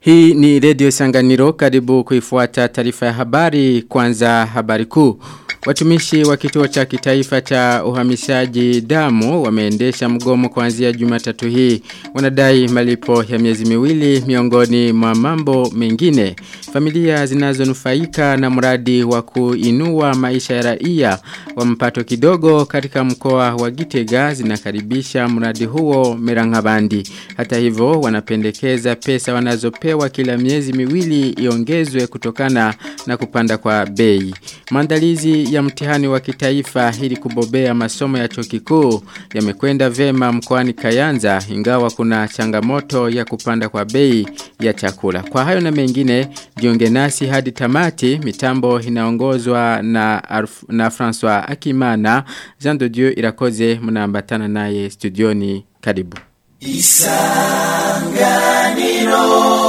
Hii ni Radio Sanganiro karibu kuifuata taarifa ya habari kwanza habari kuu. Watumishi wa kituo cha kitaifa cha uhamishaji damu wameendesha mgomo kuanzia Jumatatu hii. Wanadai malipo ya miezi miwili miongoni mwa mambo mengine. Familia zinazonufaika na mradi wa kuinua maisha ya raia wa mpato kidogo katika mkoa wa Gitega zinakaribisha mradi huo Merangabandi. Hata hivyo wanapendekeza pesa wanazopewa kila miezi miwili iongezwe kutokana na kupanda kwa bei. Maandalizi ya mtihani wa kitaifa ili kubobea masomo ya chuo kikuu yamekwenda vema mkoani Kayanza ingawa kuna changamoto ya kupanda kwa bei ya chakula. Kwa hayo na mengine jiunge nasi hadi tamati mitambo inaongozwa na Arf, na François Akimana Jean de Dieu irakoze mnaambatana naye studioni karibu. Isanganiro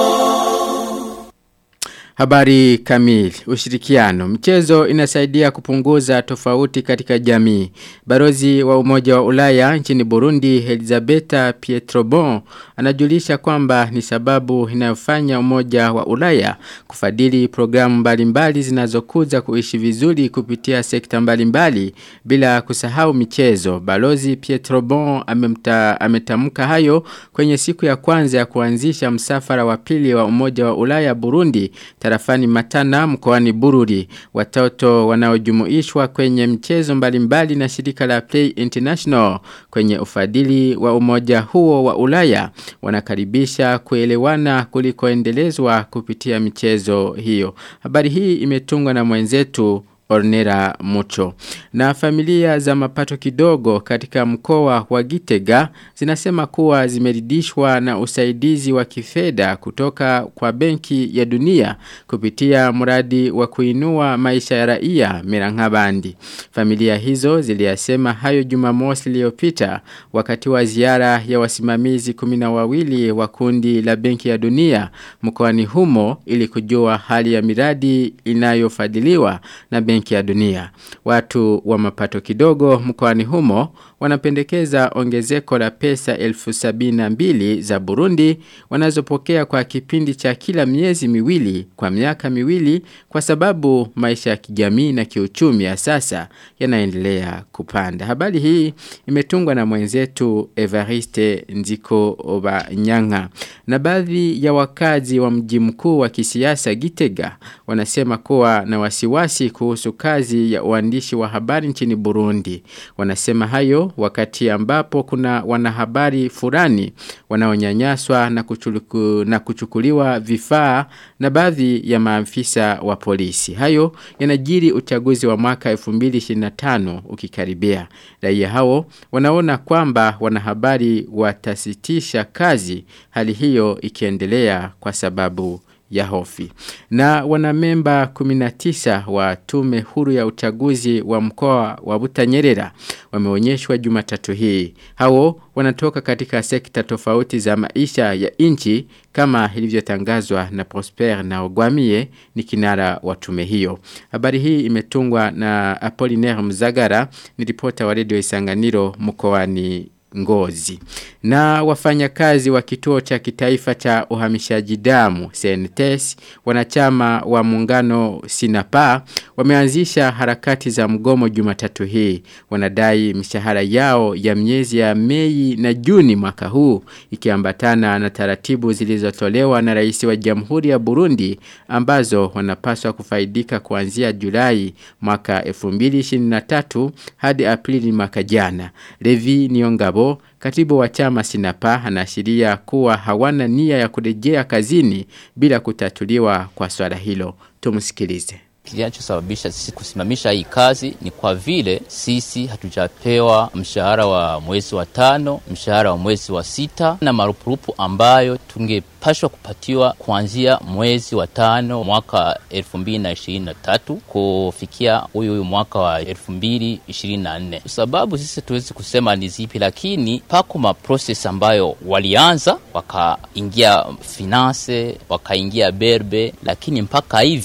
Habari kamili, ushirikiano. Mchezo inasaidia kupunguza tofauti katika jamii. Barozi wa umoja wa ulaya nchini Burundi, Elizabeta Pietrobon, anajulisha kwamba ni sababu inayofanya umoja wa ulaya kufadili programu mbalimbali zinazokuza kuishi vizuri kupitia sekta mbalimbali bila kusahau michezo. Balozi Pietrobon amemta, ametamka hayo kwenye siku ya kwanza ya kuanzisha msafara wa pili wa umoja wa ulaya Burundi tarafani matana mkoani bururi. Watoto wanaojumuishwa kwenye mchezo mbalimbali na shirika la Play International kwenye ufadili wa umoja huo wa ulaya wanakaribisha kuelewana kulikoendelezwa kupitia michezo hiyo. Habari hii imetungwa na mwenzetu Ornera Mucho. Na familia za mapato kidogo katika mkoa wa Gitega zinasema kuwa zimeridishwa na usaidizi wa kifedha kutoka kwa benki ya dunia kupitia mradi wa kuinua maisha ya raia Mirangabandi. Familia hizo ziliyasema hayo Jumamosi iliyopita wakati wa ziara ya wasimamizi kumina wawili wa kundi la benki ya dunia mkoani humo ili kujua hali ya miradi inayofadhiliwa na benki benki ya dunia. Watu wa mapato kidogo mkoani humo wanapendekeza ongezeko la pesa elfu sabina mbili za Burundi wanazopokea kwa kipindi cha kila miezi miwili kwa miaka miwili kwa sababu maisha ya kijamii na kiuchumi ya sasa yanaendelea kupanda. Habari hii imetungwa na mwenzetu Evariste Nziko Obanyanga. Na baadhi ya wakazi wa mji mkuu wa kisiasa Gitega wanasema kuwa na wasiwasi kuhusu kazi ya uandishi wa habari nchini Burundi. Wanasema hayo wakati ambapo kuna wanahabari fulani wanaonyanyaswa na, kuchuliku, na kuchukuliwa vifaa na baadhi ya maafisa wa polisi. Hayo yanajiri uchaguzi wa mwaka 2025 ukikaribia. Raia hao wanaona kwamba wanahabari watasitisha kazi hali hiyo ikiendelea kwa sababu ya hofi. Na wanamemba 19 wa tume huru ya uchaguzi wa mkoa wa Butanyerera wameonyeshwa Jumatatu hii. Hao wanatoka katika sekta tofauti za maisha ya inchi kama ilivyotangazwa na Prosper na Ogwamie ni kinara wa tume hiyo. Habari hii imetungwa na Apollinaire Mzagara ni ripota wa Radio Isanganiro mkoani ngozi. Na wafanyakazi wa kituo cha kitaifa cha uhamishaji damu CNTS wanachama wa muungano Sinapa wameanzisha harakati za mgomo Jumatatu hii. Wanadai mishahara yao ya miezi ya Mei na Juni mwaka huu ikiambatana na taratibu zilizotolewa na rais wa Jamhuri ya Burundi ambazo wanapaswa kufaidika kuanzia Julai mwaka 2023 hadi Aprili mwaka jana. Levi Niongabo katibu wa chama Sinapa anaashiria kuwa hawana nia ya kurejea kazini bila kutatuliwa kwa swala hilo. Tumsikilize. Kinachosababisha sisi kusimamisha hii kazi ni kwa vile sisi hatujapewa mshahara wa mwezi wa tano, mshahara wa mwezi wa sita na marupurupu ambayo tungepashwa kupatiwa kuanzia mwezi wa tano mwaka elfu mbili na ishirini na tatu kufikia huyu huyu mwaka wa elfu mbili ishirini na nne. Sababu sisi tuwezi kusema ni zipi, lakini pako maproses ambayo walianza wakaingia finance wakaingia berbe, lakini mpaka hivi tuki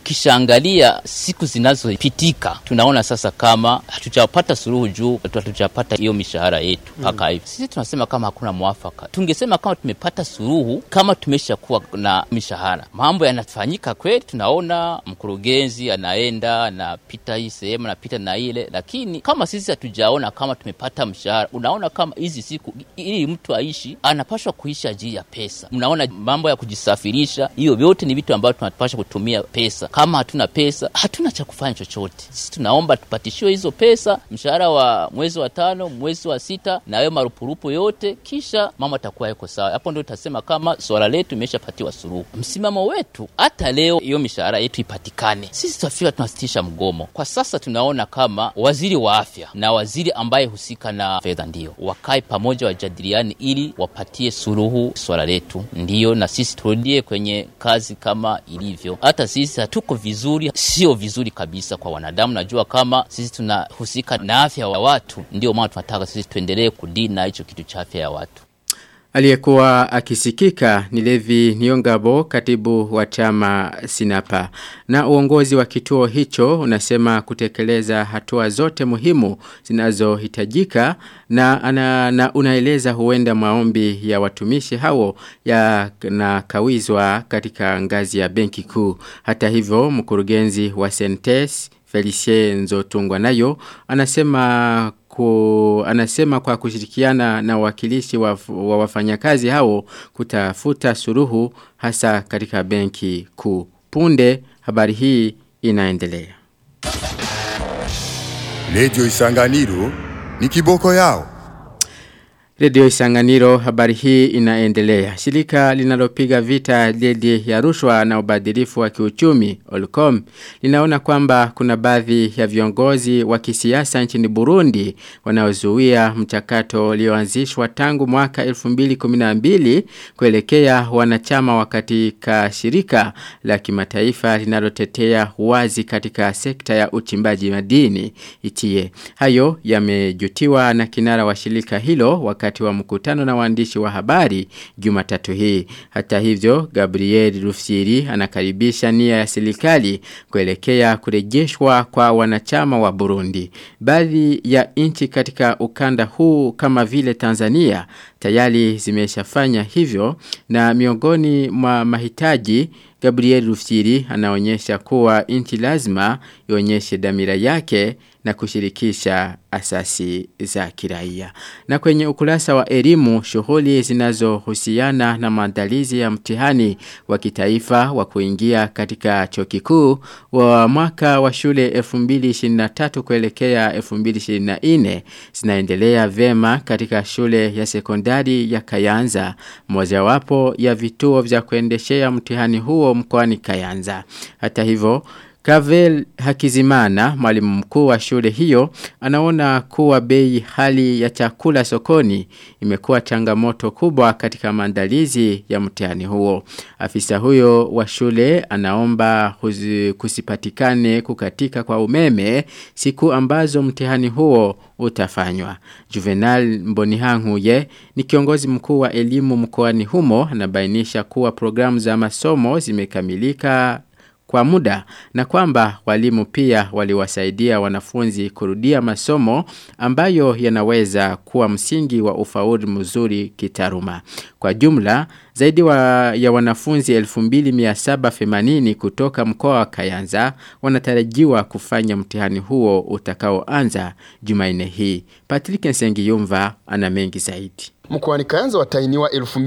tukishaangalia siku zinazopitika tunaona sasa kama hatujapata suluhu juu hatujapata hiyo mishahara yetu mpaka hivi. Sisi tunasema kama hakuna mwafaka. Tungesema kama tumepata suluhu, kama tumeshakuwa na mishahara, mambo yanafanyika kweli, tunaona mkurugenzi anaenda anapita hii sehemu anapita na ile, lakini kama sisi hatujaona kama tumepata mshahara, unaona kama hizi siku ili mtu aishi anapashwa kuishi ajili ya pesa. Mnaona mambo ya kujisafirisha, hiyo vyote ni vitu ambavyo tunapasha kutumia pesa. Kama hatuna pesa, hatuna cha kufanya chochote. Sisi tunaomba tupatishiwe hizo pesa, mshahara wa mwezi wa tano, mwezi wa sita, na hayo marupurupu yote, kisha mama atakuwa yuko sawa. Hapo ndio tutasema kama swala letu imeshapatiwa suluhu. Msimamo wetu hata leo hiyo mishahara yetu ipatikane, sisi tutafika tunasitisha mgomo. Kwa sasa tunaona kama waziri wa afya na waziri ambaye husika na fedha ndio wakae pamoja, wajadiliane ili wapatie suluhu swala letu, ndiyo na sisi turudie kwenye kazi kama ilivyo. Hata sisi hatuko vizuri, sio vizuri kabisa kwa wanadamu. Najua kama sisi tunahusika na afya wa watu, ndio maana tunataka sisi tuendelee kudili na hicho kitu cha afya ya watu. Aliyekuwa akisikika ni Levi Niongabo katibu wa chama Sinapa. Na uongozi wa kituo hicho unasema kutekeleza hatua zote muhimu zinazohitajika na, ana, na unaeleza huenda maombi ya watumishi hao ya na kawizwa katika ngazi ya benki kuu. Hata hivyo mkurugenzi wa Sentes Felicie Nzotungwa nayo anasema ku, anasema kwa kushirikiana na wakilishi wa, wa wafanyakazi hao kutafuta suruhu hasa katika benki kuu. Punde habari hii inaendelea. Radio Isanganiro ni kiboko yao. Radio Isanganiro habari hii inaendelea. Shirika linalopiga vita dhidi ya rushwa na ubadilifu wa kiuchumi Olcom linaona kwamba kuna baadhi ya viongozi wa kisiasa nchini Burundi wanaozuia mchakato ulioanzishwa tangu mwaka 2012 kuelekea wanachama wa katika shirika la kimataifa linalotetea wazi katika sekta ya uchimbaji madini itie. Hayo yamejutiwa na kinara wa shirika hilo wakati wa mkutano na waandishi wa habari Jumatatu hii. Hata hivyo Gabriel Rufsiri anakaribisha nia ya serikali kuelekea kurejeshwa kwa wanachama wa Burundi. Baadhi ya nchi katika ukanda huu kama vile Tanzania tayari zimeshafanya hivyo na miongoni mwa mahitaji Gabriel Rufsiri anaonyesha kuwa nchi lazima ionyeshe dhamira yake na kushirikisha asasi za kiraia. Na kwenye ukurasa wa elimu, shughuli zinazohusiana na maandalizi ya mtihani wa kitaifa wa kuingia katika chuo kikuu wa mwaka wa shule 2023 kuelekea 2024 zinaendelea vema katika shule ya sekondari ya Kayanza, mojawapo ya vituo vya kuendeshea mtihani huo mkoani Kayanza. Hata hivyo Kavel Hakizimana, mwalimu mkuu wa shule hiyo, anaona kuwa bei hali ya chakula sokoni imekuwa changamoto kubwa katika maandalizi ya mtihani huo. Afisa huyo wa shule anaomba huzi, kusipatikane kukatika kwa umeme siku ambazo mtihani huo utafanywa. Juvenal Mbonihanguye ni kiongozi mkuu wa elimu mkoani humo anabainisha kuwa programu za masomo zimekamilika kwa muda na kwamba walimu pia waliwasaidia wanafunzi kurudia masomo ambayo yanaweza kuwa msingi wa ufaulu mzuri kitaruma. Kwa jumla, zaidi wa, ya wanafunzi 2780 kutoka mkoa wa Kayanza wanatarajiwa kufanya mtihani huo utakaoanza Jumanne hii. Patrick Nsengiyumva ana mengi zaidi. Mkoani Kayanza watainiwa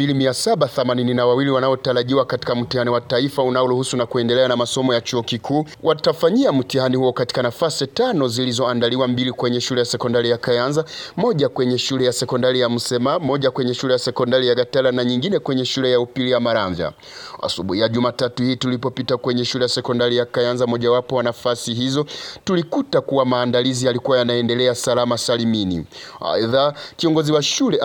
2782 wanaotarajiwa katika mtihani wa taifa unaoruhusu na kuendelea na masomo ya chuo kikuu. Watafanyia mtihani huo katika nafasi tano zilizoandaliwa, mbili kwenye shule ya sekondari ya Kayanza, moja kwenye shule ya sekondari ya Msema, moja kwenye shule ya sekondari ya Gatala na nyingine kwenye shule ya upili ya Maramvya. Asubuhi ya Jumatatu hii tulipopita kwenye shule ya sekondari ya Kayanza, mojawapo wa nafasi hizo, tulikuta kuwa maandalizi yalikuwa yanaendelea salama salimini. Aidha, kiongozi wa shule akasema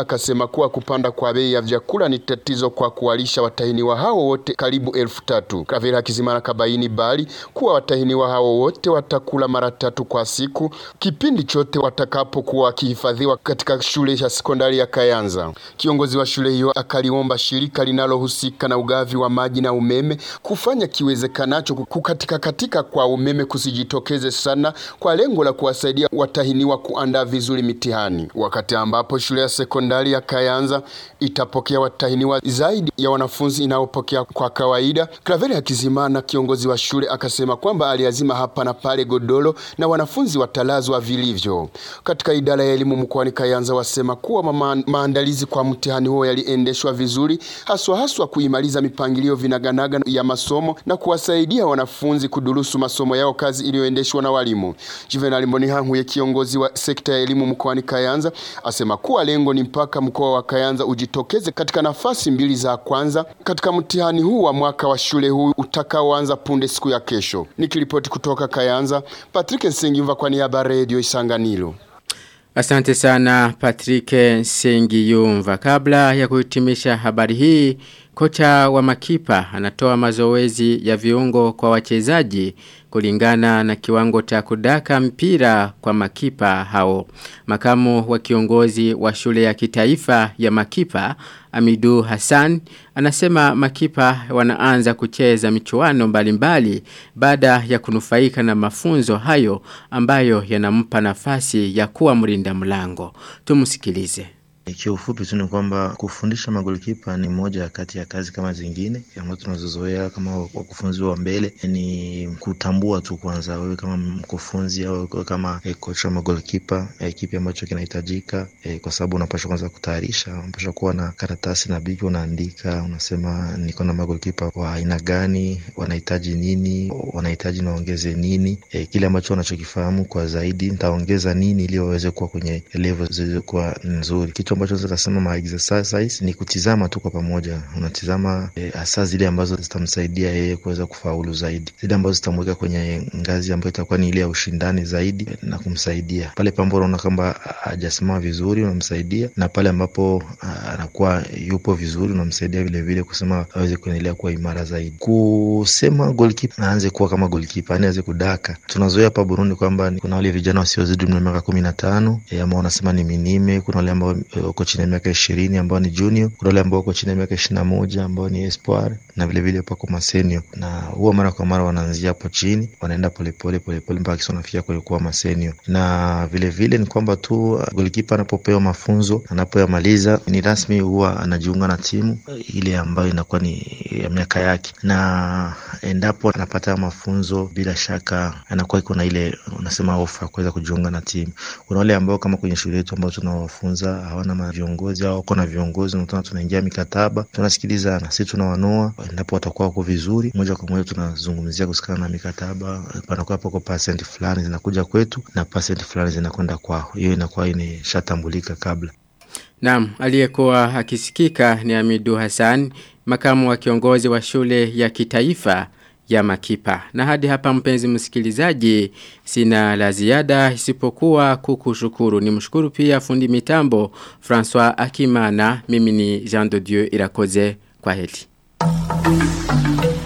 kuwa kupanda kwa bei ya vyakula ni tatizo kwa kuwalisha watahiniwa hao wote karibu elfu tatu. Kravera Hakizimana kabaini bali kuwa watahiniwa hao wote watakula mara tatu kwa siku kipindi chote watakapokuwa wakihifadhiwa katika shule ya sekondari ya Kayanza. Kiongozi wa shule hiyo akaliomba shirika linalohusika na ugavi wa maji na umeme kufanya kiwezekanacho kukatika katika kwa umeme kusijitokeze sana kwa lengo la kuwasaidia watahiniwa kuandaa vizuri mitihani, wakati ambapo shule ya sekondari ya Kayanza itapokea watahiniwa zaidi ya wanafunzi inayopokea kwa kawaida. Kraveri Hakizimana, kiongozi wa shule, akasema kwamba aliazima hapa na pale godoro na wanafunzi watalazwa vilivyo. Katika idara ya elimu mkoani Kayanza wasema kuwa ma maandalizi kwa mtihani huo yaliendeshwa vizuri, haswa haswa kuimaliza mipangilio vinaganaga ya masomo na kuwasaidia wanafunzi kudurusu masomo yao, kazi iliyoendeshwa na walimu. Juvenal Mbonihankuye, kiongozi wa sekta ya elimu mkoani Kayanza, asema kuwa lengo ni mpaka mkoa wa Kayanza ujitokeze katika nafasi mbili za kwanza katika mtihani huu wa mwaka wa shule huu utakaoanza punde siku ya kesho. Nikiripoti kutoka Kayanza, Patrick Nsengimva kwa niaba ya Radio Isanganiro. Asante sana Patrick Sengiyumva. Kabla ya kuhitimisha habari hii, kocha wa makipa anatoa mazoezi ya viungo kwa wachezaji kulingana na kiwango cha kudaka mpira kwa makipa hao. Makamu wa kiongozi wa shule ya kitaifa ya makipa Amidu Hassan anasema makipa wanaanza kucheza michuano mbalimbali baada ya kunufaika na mafunzo hayo ambayo yanampa nafasi ya kuwa mlinda mlango. Tumsikilize. Kiufupi tu ni kwamba kufundisha magolikipa ni moja kati ya kazi kama zingine ambazo tunazozoea kama wakufunzi wa mbele, ni kutambua tu kwanza wewe kama mkufunzi au kama eh, kocha wa magolikipa eh, kipi ambacho kinahitajika eh, kwa sababu unapaswa kwanza kutayarisha, unapaswa kuwa na karatasi na biki, unaandika unasema niko na magolikipa wa aina gani, wanahitaji nini, wanahitaji naongeze nini, eh, kile ambacho wanachokifahamu kwa zaidi nitaongeza nini ili waweze kuwa kwenye level zilizokuwa nzuri. Kitu ambacho naweza kusema ma exercise ni kutizama tu kwa pamoja, unatizama hasa e, zile ambazo zitamsaidia yeye kuweza kufaulu zaidi, zile ambazo zitamweka kwenye ngazi ambayo itakuwa ni ile ya ushindani zaidi na kumsaidia pale pambapo unaona kwamba hajasimama vizuri, unamsaidia na pale ambapo anakuwa yupo vizuri, unamsaidia vile vile kusema aweze kuendelea kuwa imara zaidi. Kusema goalkeeper aanze kuwa kama goalkeeper, yani aweze kudaka. Tunazoea hapa Burundi kwamba kuna wale vijana wasiozidi umri wa miaka kumi na tano e, ambao wanasema ni minime, kuna wale ambao wako chini ya miaka ishirini ambao ni junior, kuna wale ambao wako chini ya miaka ishirini na moja ambao ni espoir na vilevile pako masenio, na huwa mara kwa mara wanaanzia hapo chini, wanaenda polepole polepole mpaka kisa wanafikia kule kuwa masenio. Na vilevile vile ni kwamba tu golikipa anapopewa mafunzo, anapoyamaliza ni rasmi, huwa anajiunga na timu ile ambayo inakuwa ni ya miaka yake, na endapo anapata mafunzo, bila shaka anakuwa iko na ile unasema ofa kuweza kujiunga na timu. Kuna wale ambao kama kwenye shule yetu ambao tunawafunza hawana viongozi au wako na viongozi, unatona tunaingia mikataba, tunasikilizana, sisi tunawanoa, endapo watakuwa wako vizuri, moja kwa moja tunazungumzia kusikana na mikataba, panakuwa pako pasenti fulani zinakuja kwetu na pasenti fulani zinakwenda kwao. Hiyo inakuwa imeshatambulika kabla. Naam, aliyekuwa akisikika ni Amidu Hassan, makamu wa kiongozi wa shule ya kitaifa ya makipa. Na hadi hapa mpenzi msikilizaji, sina la ziada isipokuwa kukushukuru. Ni mshukuru pia fundi mitambo François Akimana, mimi ni Jean de Dieu Irakoze kwa heli.